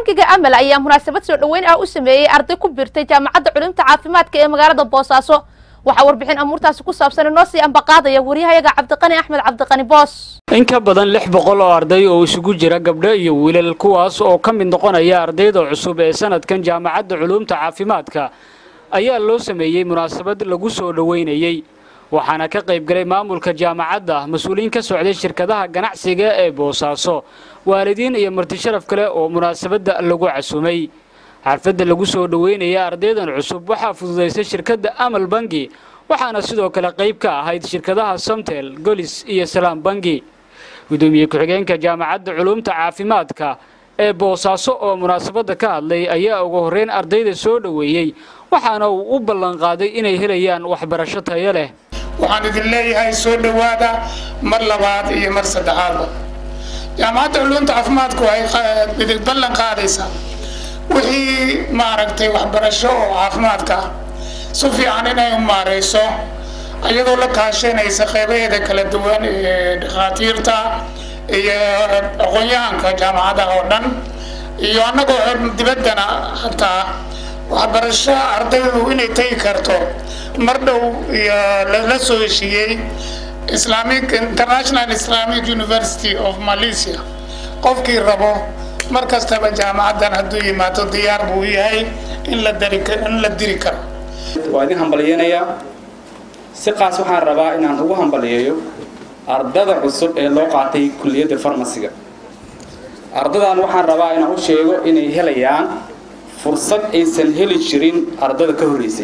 bankiga amal ayaa munaasabad soo dhoweyn ah u sameeyey arday ku biirtay jaamacadda culumta caafimaadka ee magaalada boosaaso waxaa warbixin amuurtaasi ku saabsan inoo sii ambaqaadaya waryahayaga cabdiqani axmed cabdiqani boos in ka badan lix boqol oo arday oo isugu jira gabdho iyo wiilal kuwaas oo ka mid noqonaya ardayda cusub ee sanadkan jaamacadda culumta caafimaadka ayaa loo sameeyey munaasabad lagu soo dhoweynayey waxaana ka qayb galay maamulka jaamacadda mas-uuliyiin ka socday shirkadaha ganacsiga ee boosaaso waalidiin iyo martisharaf kale oo munaasabadda lagu casumay xarfadda lagu soo dhoweynaya ardaydan cusub waxaa fududaysay shirkadda amal bangi waxaana sidoo kale qayb ka ahayd shirkadaha somtel golis iyo salaam bangi gudoomiye ku-xigeenka jaamacadda culumta caafimaadka ee boosaaso oo munaasabadda ka hadlay ayaa ugu horreyn ardayda soo dhoweeyey waxaana uu u ballanqaaday inay helayaan waxbarasho tayo leh waxaan idin leeyahay soo dhowaada mar labaad iyo mar saddexaadba jaamacadda culumta caafimaadku waxay idin ballan qaadaysaa wixii maaragtay waxbarasho oo caafimaadka ah si fiican inay u maarayso iyadoo la kaashanaysa qeybaheeda kala duwan ee dhakhaatiirta iyo aqoon-yahanka jaamacadaha oo dhan iyo annagoo dibaddana hataa waxbarasho ardaydu inay tegi karto mar dhow iyo lala soo heshiiyey islamic international islamic university of malaysia qofkii rabo mar kastaba jaamacaddan hadduu yimaado diyaar buu yahay in la dari in la diri karo waa idin hambalyeynayaa si qaas waxaan rabaa inaan ugu hambaliyeeyo ardada cusub ee loo qaatay kulliyadda farmasiga ardadan waxaan rabaa inaan u sheego inay helayaan fursad aysan heli jirin ardada ka horeysay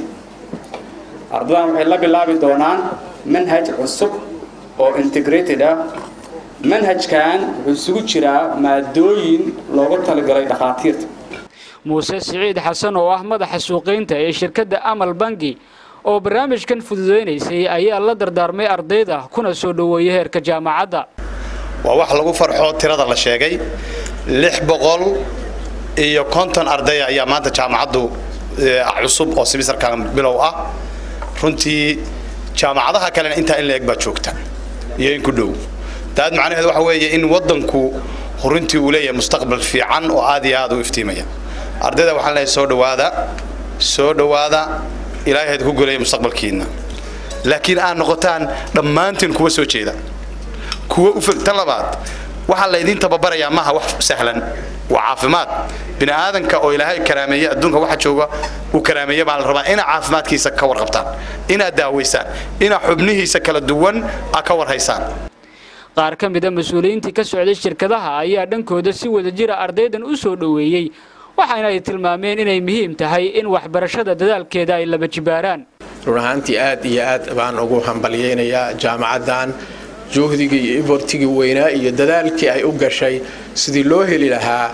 ardadan waxay la bilaabi doonaan manhaj cusub oo integrated ah manhajkan wuxuu isugu jiraa maadooyin loogu talagalay dhakhaatiirta muuse siciid xasan oo ah madaxa suuqaynta ee shirkadda amal bangi oo barnaamijkan fududaynaysay ayaa la dardaarmay ardayda kuna soo dhoweeyay heerka jaamacadda waa wax lagu farxo tirada la sheegay lix boqol iyo konton ardaya ayaa maanta jaamacaddu cusub oo sibisarkan bilow ah runtii jaamacadaha kalena intaa in la eg baa joogta iyo in ku dhow daad macnaheedu waxa weeye in waddanku runtii uu leeyahay mustaqbal fiican oo aad iyo aad u iftiimaya ardayda waxaan leeyahay soo dhowaada soo dhowaada ilaahay ku golaya mustaqbalkiina laakiin aad noqotaan dhammaantiin kuwa soo jeeda kuwa u fog tan labaad waxaa laydin tababarayaa maaha wax sahlan waa caafimaad bini aadanka oo ilaahay karaameeye adduunka waxa jooga uu karaameeye baa la rabaa inaad caafimaadkiisa ka warqabtaan inaad daawaysaan inaad xubnihiisa kala duwan aad ka warhaysaan qaar ka mida mas-uuliyiintii ka socday shirkadaha ayaa dhankooda si wada jira ardaydan u soo dhoweeyey waxaana ay tilmaameen inay muhiim tahay in waxbarashada dadaalkeeda ay laba jibaaraan run ahaantii aad iyo aad baan ugu hambalyeynayaa jaamacaddan juhdigii iyo ibortigii weynaa iyo dadaalkii ay u gashay sidii loo heli lahaa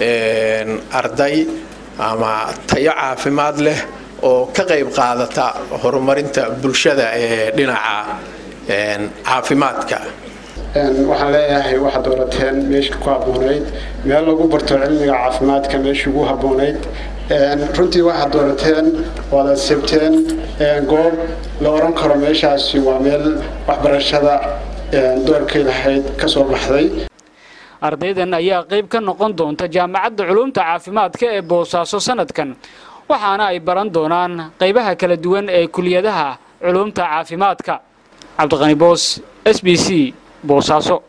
arday ama tayo caafimaad leh oo ka qayb qaadata horumarinta bulshada ee dhinaca caafimaadka waxaan leeyahay waxaad doorateen meeshii ku habboonayd meel lagu barto cilmiga caafimaadka meeshii ugu habboonayd runtii waxaad doorateen waad adsebteen goob la oran karo meeshaasi waa meel waxbarashada doorkay lahayd ka soo baxday ardaydan ayaa qayb ka noqon doonta jaamacadda culumta caafimaadka ee boosaaso sanadkan waxaana ay baran doonaan qaybaha kala duwan ee kuliyadaha culumta caafimaadka cabdiqani boos s b c boosaaso